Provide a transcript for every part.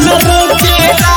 न रोकेला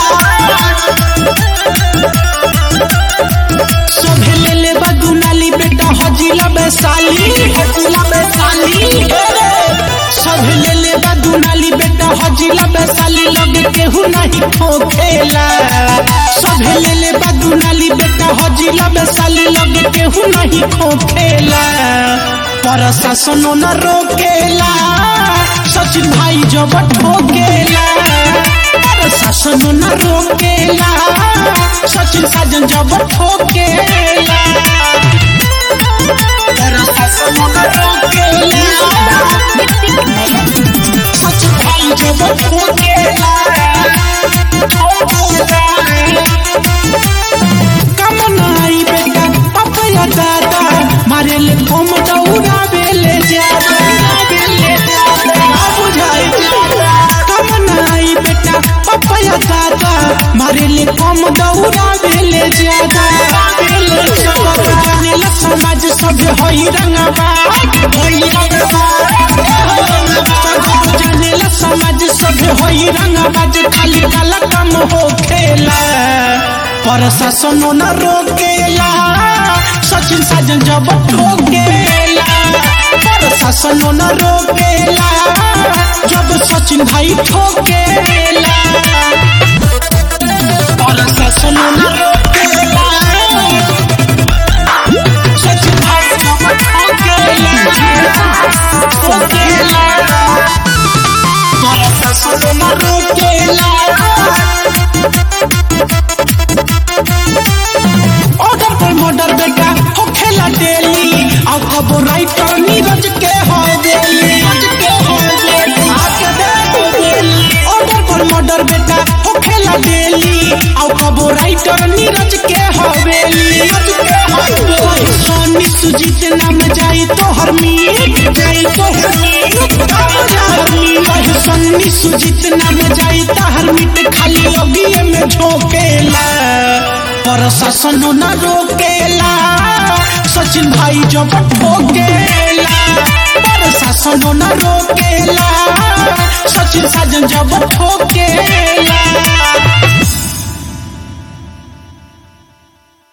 सभे ले ले बदुनाली बेटा हजिला बैसाली हजिला बैसाली सभे ले ले बदुनाली बेटा हजिला बैसाली लगे केहू नहीं ठोकेला सभे ले ले बदुनाली बेटा हजिला बैसाली लगे केहू नहीं ठोकेला प्रशासन न रोकेला सचिन भाई जब ठोकेला प्रशासन न रोकेला सचिन साजन जब ठोकेला प्रशासन न रोकेला सचिन भाई जब ठोकेला कम नाई बेटा पपया दादा मारे ले कम दौड़ावे ले जादा ना बुझाई कम नाई बेटा पपया दादा मारे ले कम दौड़ावे ले जादा सब जाने ला समाज सब होई रंगबा होई रंगबा सब जाने ला समाज सब होई रंगबा जे खाली काला कम हो खेला प्रशासन न रोकेला सचिन साजन जब ठोकेला प्रशासन न रोकेला जब सचिन भाई ठोकेला प्रशासन न रोकेला सचिन भाई जब ठोकेला ठोकेला प्रशासन न रोकेला ऑर्डर पर मर्डर बेटा हो खेला डेली अब कबो राइटर नीरज के हो डेली आके देखो डेली ऑर्डर पर मर्डर बेटा हो खेला डेली अब कबो राइटर नीरज के हो डेली सोनी सुजीत नाम जाई तो हर मीत जाई तो हर मीत कहे सोनी सुजीत नाम जाई तो हर मीट खाली अगिए में झोंकेला प्रशासन न रोकेला सचिन भाई जब ठोकेला प्रशासन न रोकेला सचिन साजन जब ठोकेला